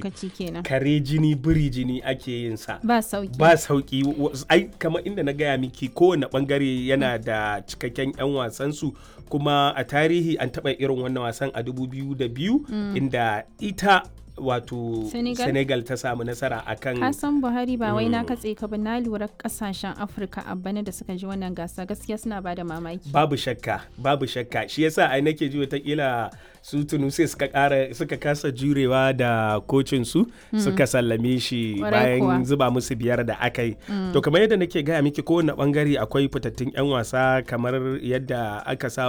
lokaci kenan kare jini biri jini ake yin sa ba sauki ba sauki wa- ai kamar inda na gaya miki kowane bangare yana da cikakken 'yan wasansu kuma a tarihi an taɓa irin wannan wasan a 2002 inda ita wato Senegal? senegal ta samu nasara akan ka san buhari ba wai na katse ka ba na lura kasashen afirka a bana da suka ji wannan gasa gaskiya suna ba da mamaki babu shakka babu shakka shi yasa ai nake ji watakila su tunisia suka kara suka kasa jurewa da kocin su suka sallame shi Kwarai kuwa. bayan zuba musu biyar da aka yi to kamar yadda nake gaya miki kowane bangare akwai fitattun yan wasa kamar yadda aka sa